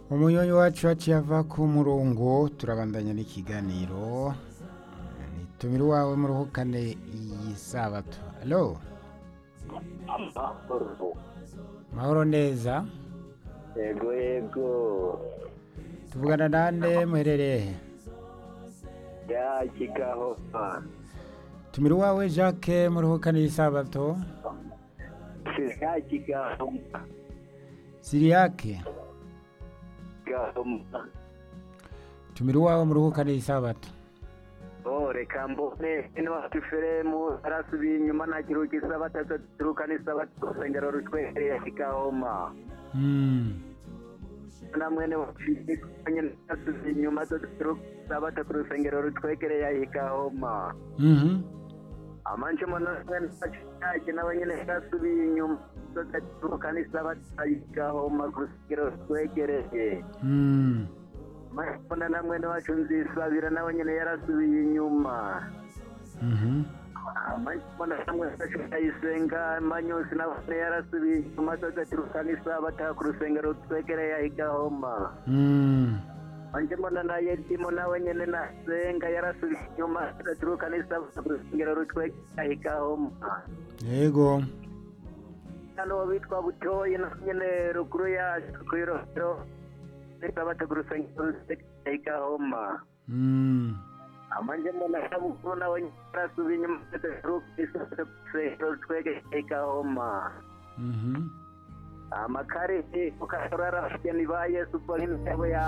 umunyonyi wacu yaciye ava ku murongo turabandanya n'ikiganiro nitumira iwawe muruhukane iyi sabato alo mahoro neza yego yego tuvugana nande muherereye he ya kigaho tumira iwawe jacques muruhukane iyi sabato ya kigaho siriyake kigaho tumira iwawe muruhukane iyi sabato oh reka mbone ino wacu feremu arasubiye inyuma nta kiruhuko isabata turuka n'isabata urusengero rutwegereye kigahoma Mm. na mwene wacu nyine arasubiye inyuma turuka isabata ku rusengero rutwegereye kigahoma Mhm. amanje mbona mwene wacu yake nawe nyine yarasubiye inyuma turuka n'isabata kigahoma ku rusengero rutwegereye Mm. mbona na mwene wacu nzisabira nawe nyine yarasubiye inyuma Mhm. mbona namwe ndayisenga manyusi nabone yarasubiye inyuma tugaturuka n'isabata ku rusengero twegereye ahigahoma Mm. anje mbona na yedimo nawe nyene nasenga yarasubiye inyuma tugaturuka n'isabata ku rusengero rutwegereye ahigahoma yego hano bitwa butoyi na nyene ruguru yacu kw'irohero n'isabata ku rusengero rutwegereye ahigahoma Mm. amanje mbona sabukuru nawe yarasubiye inyuma tugaturuka n'isabata ku rusengero rutwegereye ahigahoma Mhm. amakarita ukarara ni ba yesu ubwo nk'intego ya